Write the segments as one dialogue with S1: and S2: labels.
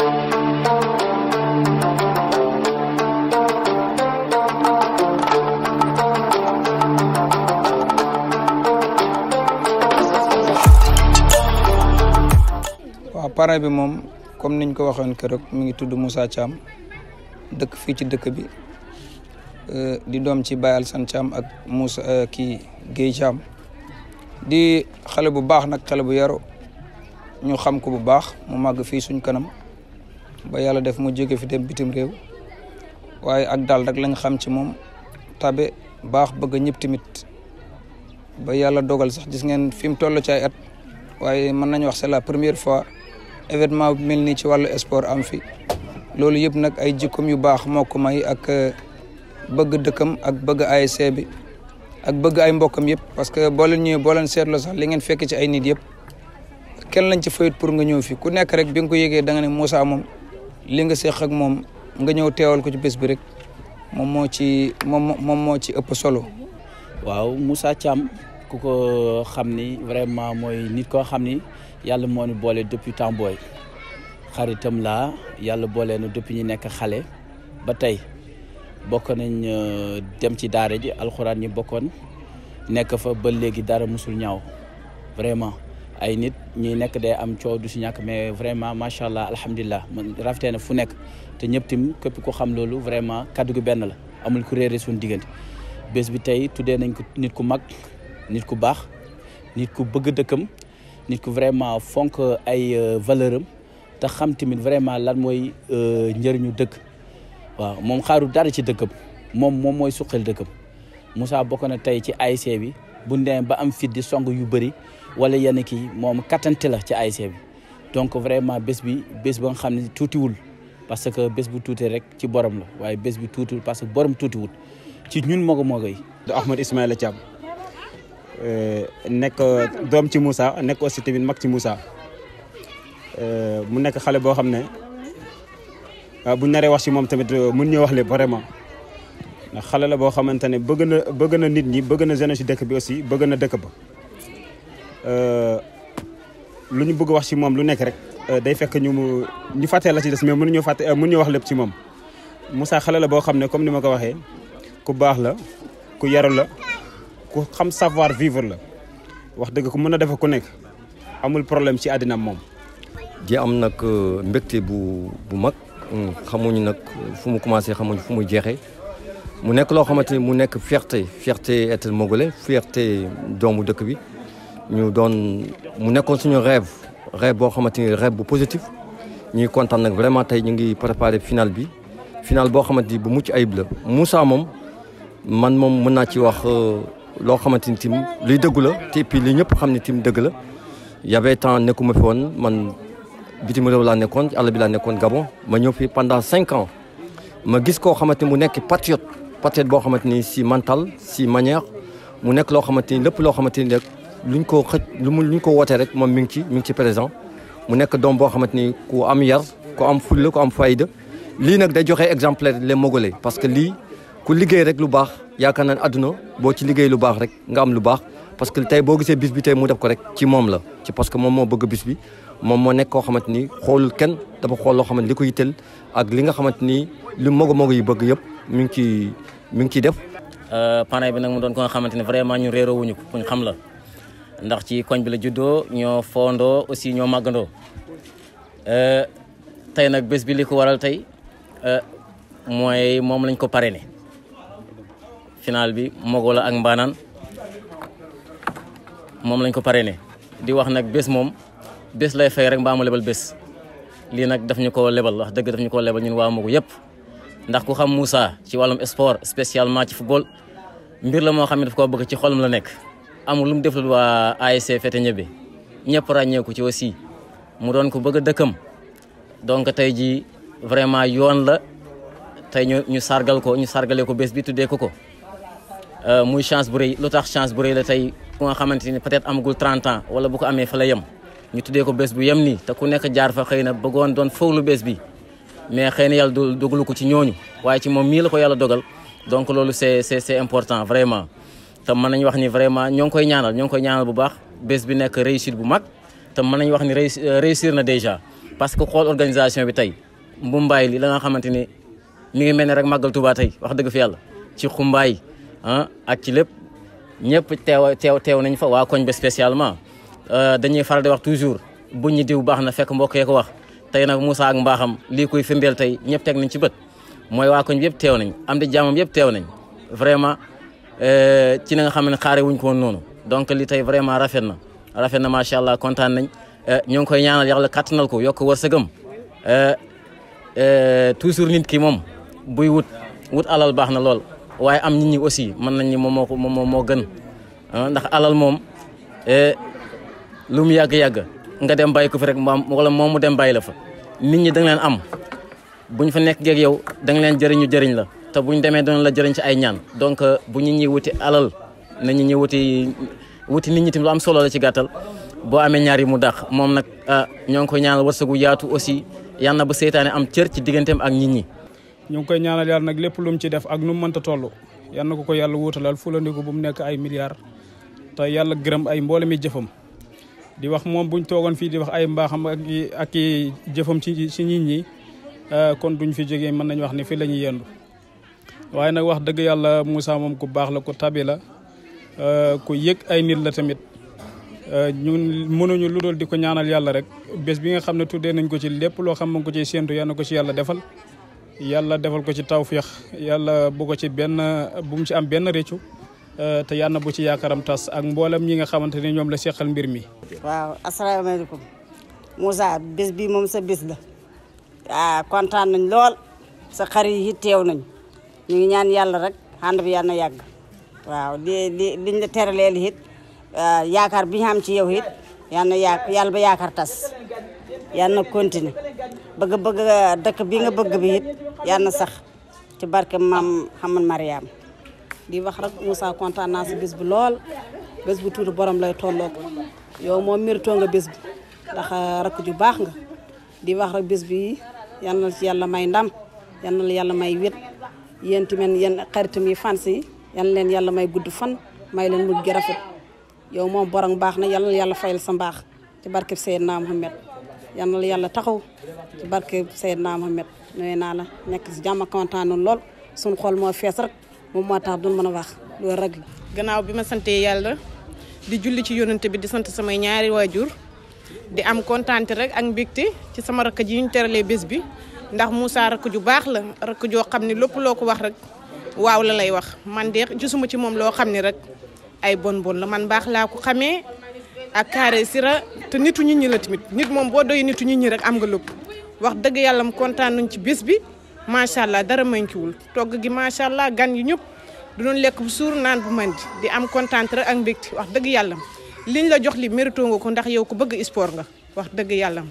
S1: waaw parrain bi moom comme niñ ko waxoon keroog mi ngi tudd Moussa Thiam dëkk fii ci dëkk bi di doom ci Baye Alsane Thiam ak Moussa kii Guèye Thiam di xale bu baax nag xale bu yaru ñu xam ko bu baax mu màgg fii suñ kanam ba yàlla def mu jóge fi dem bitim réew waaye ak daal rek lañ xam ci moom tabe baax bëgg ñëpp tamit ba yàlla dogal sax gis ngeen fi mu toll ci ay at waaye mën nañu wax c'est la première fois événement bu mel nii ci wàllu sport am fi loolu yëpp nag ay jikkoom yu baax moo ko may ak bëgg dëkkam ak bëgg ASC bi ak bëgg ay mbokkam yëpp parce que boo leen ñëwee boo leen seetloo sax li ngeen fekk ci ay nit yëpp kenn lañ ci fayut pour nga ñëw fi ku nekk rek bi nga ko yëgee da nga ne Moussa moom li nga seq ak moom nga ñëw teewal ko ci bés bi rek moom moo ci moom moom moo ci ëpp solo.
S2: waaw Moussa Thiam ku ko xam ni vraiment mooy nit koo xam ni yàlla moo ñu boole depuis temps booy xaritam laa yàlla boole na depuis ñu nekk xale ba tey bokk nañ dem ci daara ji alxuraan ñi bokkoon nekk fa ba léegi dara musul ñaaw vraiment ay nit ñi nekk day am coow du si ñàkk mais vraiment macha allah alhamdulilah man rafetee na fu nekk te ñëpp tim képp ku xam loolu vraiment kaddu gi benn la amul ku réere suñu diggante bés bi tey tuddee nañ ko nit ku mag nit ku baax nit ku bëgg dëkkam nit ku vraiment fonk ay valeur am te xam tamit vraiment lan mooy njëriñu dëkk waaw moom xaaru dara ci dëkkam moom moom mooy suqal dëkkam Moussa bokk na tey ci ASC bi bu ndee ba am fit di song yu bëri wala yenn kii moom kattante la ci ASC bi donc vraiment bés bi bés ba nga xam ne tuutiwul parce que bés bu tuuti rek ci borom la waaye bés bi tuutiwul parce que borom tuutiwul ci ñun mogo mogo yi
S3: Ahmed Ismaïla Thiam nekk doom ci Moussa nekk aussi tamit mag ci Moussa mu nekk xale boo xam ne bu naree wax ci moom tamit mun ñoo wax lépp vraiment ndax xale la boo xamante ne bëgg na bëgg na nit ñi bëgg na jeunesse ci dëkk bi aussi bëgg na dëkk ba lu ñu bëgg wax ci moom lu nekk rek day fekk ñu mu ñu fàttee la ci des mais mënuñoo fàtte mënuñoo wax lépp ci moom Moussa xale la boo xam ne comme ni ma ko waxee ku baax la ku yaru la ku xam savoir vivre la wax dëgg ku mën a defe ku nekk amul problème ci àddina moom
S4: di am nag mbégte bu bu mag xamuñu nag fu mu commencé xamuñu fu mu jeexee mu nekk loo xamante ni mu nekk fierté fierté être mogolais fierté doomu dëkk bi ñu doon mu nekkoon suñu rêve rêve boo xamante ni rêve bu positif ñuy kontaan nag vraiment tey ñu ngi préparé final bi final boo xamante ni bu mucc ayib la Moussa moom man moom mën naa ci wax loo xamante ni tim luy dëggu la te puis li ñëpp xam ne tim dëgg la y avait temps nekkuma fi woon man bitim réew laa nekkoon àll bi laa nekkoon Gabon ma ñëw fi pendant cinq ans ma gis koo xamante ni mu nekk patriote patriote boo xamante ni si mental si manière mu nekk loo xamante ni lépp loo xamante ni rek luñ ko xëj lu mu luñ ko wootee rek moom mi ngi ci mi ngi ci présent mu nekk doom boo xamante ni ku am yar ku am fulla ku am fayda lii nag day joxe exemplaire les Mogolais parce que lii ku liggéey rek lu baax yaakaar naa ne àdduna boo ci liggéey lu baax rek nga am lu baax parce que tey boo gisee bis bi tey mu def ko rek ci moom la ci parce que moom moo bëgg bis bi moom moo nekk koo xamante ni xoolul kenn dafa xool loo xamante li ko yitteel ak li nga xamante ni li mogo mogo yi bëgg yëpp mi ngi ci mi ngi ciy def
S5: panay bi nag mu doon ko nga xamante ni vraiment ñu réeroo wuñu ko kuñ xam la ndax ci koñ bi la juddoo ñoo foondoo aussi ñoo màggandoo tey nag bés bi li ko waral tey mooy moom lañ ko parrainé final bi mogo la ak mbaanaan moom lañ ko parrainé di wax nag bés moom bés lay fay rek mbaa mu lebal bés lii nag daf ñu ko lebal wax dëgg daf ñu ko lebal ñun waa mogo yëpp ndax ku xam Moussa ci wàllum sport spécialement ci football mbir la moo xam ne daf koo bëgg ci xolam la nekk amul lu mu deflul waa ASC Fete Ñebe ñëpp ràññeeku ci aussi mu doon ko bëgg a dëkkam donc tey jii vraiment yoon la tey ñu ñu sargal ko ñu sargalee ko bés bi tuddee ko ko muy chance bu rëy lu tax chance bu rëy la tey ku nga xamante ni peut-être amagul 30 ans wala bu ko amee fa la yem ñu tuddee ko bés bu yem nii te ku nekk jaar fa xëy na bëggoon doon fowlu bés bi mais xëy na yàlla du dogalu ko ci ñooñu waaye ci moom mii la ko yàlla dogal donc loolu c'est c'est c'est important vraiment te mën nañu wax ni vraiment ñoo ngi koy ñaanal ñoo ngi koy ñaanal bu baax bés bi nekk réussite bu mag te mën nañu wax ni réussir na déjà parce que xool organisation bi tey mbumbaay li la nga xamante ni mi ngi mel ne rek màggal Tuubaa tey wax dëgg fi yàlla ci xumbaay ah ak ci lépp ñëpp teew teew teew nañ fa waa koñ ba spécialement dañuy faral di wax toujours bu ñu diw baax na fekk mbokk yee ko wax tey nag Moussa ak mbaaxam lii koy firndeel tey ñëpp teg nañ ci bët mooy waa koñ bi yëpp teew nañ am di jàmmam yëpp teew nañ vraiment ci na nga xam ne xaare wuñ ko woon noonu donc li tey vraiment rafet na rafet na macha allah kontaan nañ ñoo ngi koy ñaanal yàlla kattanal ko yokk wërsëgam toujours nit ki moom buy wut wut alal baax na lool waaye am nit ñi aussi mën nañ ni moom moo ko moom moo gën ndax alal moom lu mu yàgg-yàgg nga dem bàyyi ko fi rek moom wala moom mu dem bàyyi la fa nit ñi da nga leen am buñ fa nekk geeg yow da nga leen jëriñu jëriñ la te buñ demee doon la jëriñ ci ay ñaan donc bu ñu ñi wuti alal na ñu ñi wuti wuti nit ñi tamit lu am solo la ci gàttal boo amee ñaar yi mu dàq moom nag ñoo ngi koy ñaanal wërsëgu yaatu aussi yal na ba seytaane am cër ci digganteem ak nit ñi
S6: ñu ngi koy ñaanal yàlla nag lépp lu mu ci def ak nu mu mënta toll yal na ko ko yàlla wuutalal fulandiku bu mu nekk ay milliards te yàlla gërëm ay mboolemi jëfam di wax moom buñ toogoon fii di wax ay mbaaxam ak i ak i jëfam ci ci nit ñi kon duñ fi jógee mën nañu wax ni fii la ñuy yendu waaye nag wax dëgg yàlla Moussa moom ku baax la ku tabi la ku yëg ay nit la tamit ñun mënuñu lu dul di ko ñaanal yàlla rek bés bi nga xam ne tuddee nañ ko ci lépp loo xam ne ko ciy séentu yal na ko ci yàlla defal yàlla defal ko ci tawféex yàlla bu ko ci benn bu mu ci am benn réccu te yàlla na bu ci yaakaaram tas ak mboolem ñi nga xamante ne ñoom la seqal mbir mi.
S7: waaw asalaamaaleykum Moussa bés bi moom sa bés la ah kontaan nañ lool sa xarit yi teew nañ ñu ngi ñaan yàlla rek ànd bi yàlla na yàgg waaw li li liñ la teraleel it yaakaar bi ñu am ci yow it yal na yaa yàlla ba yaakaar tas yal na continuer bëgg bëgg dëkk bi nga bëgg bi it yal na sax ci barke maam Xamal Mariam di wax rek Moussa kontaan naa si bés bu lool bés bu tuuti borom lay tolloog yow moom méritoo nga bés bi ndax rakk ju baax nga di wax rek bés bi yal na ci yàlla may ndam yal na yàlla may wét yéen tamit yéen xaritam yi fans yi yal na leen yàlla may gudd fan may leen mujj gi rafet yow moom borom baax na yal na yàlla fayal sa mbaax ci barke Seydina Mohamed yal na yàlla taxaw ci barke Seydina Mohamed nuyu naa la nekk si jàmm kontaan nañu lool suñu xol moo fees rek moom moo tax duñ mën a wax loolu rek la.
S8: gannaaw bi ma santee yàlla di julli ci yonante bi di sant samay ñaari waajur di am kontaante rek ak mbégte ci sama rakk ji ñu teralee bés bi ndax Moussa rakk ju baax la rakk joo xam ne lépp loo ko wax rek waaw la lay wax man de gisuma ci moom loo xam ne rek ay bon bon la man baax laa ko xamee ak carré sira te nitu nit ñi la tamit nit moom boo doy nitu nit ñi rek am nga lépp wax dëgg yàlla mu kontaan nañ ci bés bi macha allah dara mankiwul togg gi macha allah gan yi ñëpp du doon lekk bu suur naan bu mandi di am kontaan rek ak mbégte wax dëgg yàlla liñ la jox li mérito nga ko ndax yow ku bëgg sport nga wax dëgg yàlla.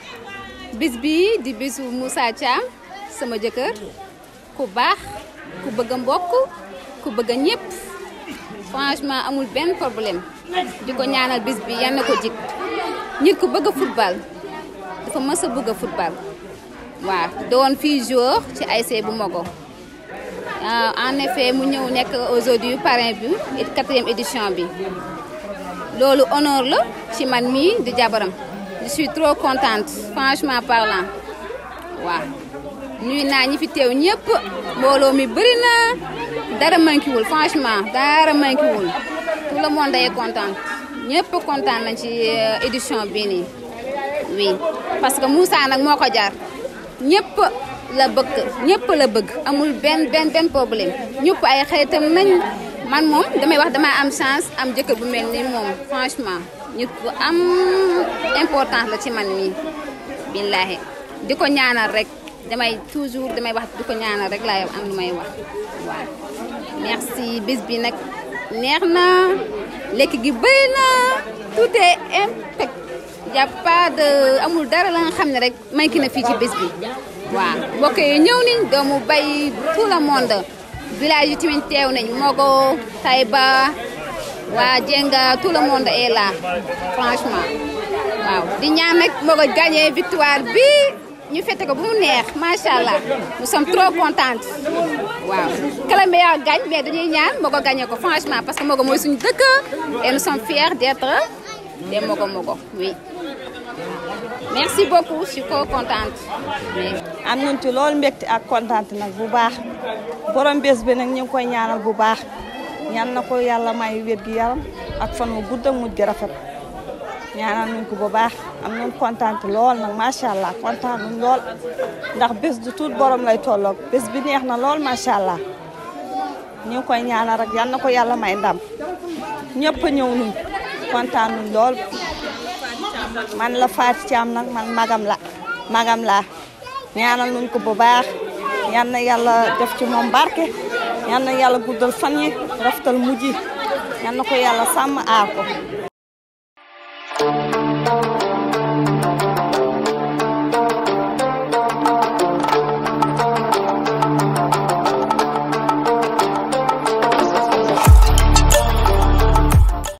S9: bis bi di bisu Moussa Thiam sama jëkkër ku baax ku bëgg a mbokk ku bëgg a ñëpp franchement amul benn problème di ko ñaanal bis bi yal na ko jik nit ku bëgg a football dafa mës a bëgg a football waaw doon fii jour ci ASC bu Mogo en effet mu ñëw nekk aujourd'hui parrain bi et quatrième édition bi loolu honneur la ci man mii di jabaram je suis trop contente franchement parlant waaw nuyu naa ñi fi teew ñëpp mbooloo mi bëri na dara manquéwul franchement dara manquéwul tout le monde est content ñëpp kontaan nañ ci édition bii nii oui parce que Moussa nag moo ko jaar ñëpp la bëgg ñëpp la bëgg amul benn benn benn problème ñëpp ay xaritam nañ man moom damay wax dama am chance am jëkkër bu mel ni moom franchement nit ku am importance la ci man mii billaahi di ko ñaanal rek damay toujours damay wax di ko ñaanal rek laay am lu may wax waaw merci bis bi nag neex na lekk gi bëri na tout est impec y a pas de amul dara la nga xam ne rek manqué na fii ci bis bi waaw mbokk yi ñëw nañ doomu bay tout le monde village yi tamit teew nañ Mogo Taïba waa Jenga tout le monde est là franchement waaw di ñaan nag Mogo gagné victoire bi ñu fête ko bu mu neex macha allah nous sommes trop contentes waaw que le meilleur gagne mais dañuy ñaan Mogo gagné ko franchement parce que Mogo mooy suñu dëkk et nous sommes fiers d'être des Mogo Mogo oui. merci beaucoup je suis trop contente.
S10: am nañ ci loolu mbégte ak contente nag bu baax borom bés bi nag ñu ngi koy ñaanal bu baax ñaan na ko yàlla may wér gi yaram ak fan wu gudd ak mujj gi rafet ñaanal nañ ko bu baax am nañ contente lool nag macha allah kontaan nañ lool ndax bés du tuut borom lay tolloog bés bi neex na lool macha allah ñu ngi koy ñaanal rek yal na ko yàlla may ndam ñëpp a ñëw nuñ kontaan nañ lool man la Fatou Thiam nag man magam la magam laa ñaanal nuñ ko bu baax yal na yàlla def ci moom barke yal na yàlla guddal fan yi rafetal mujj yi yal na ko yàlla sàmm aar ko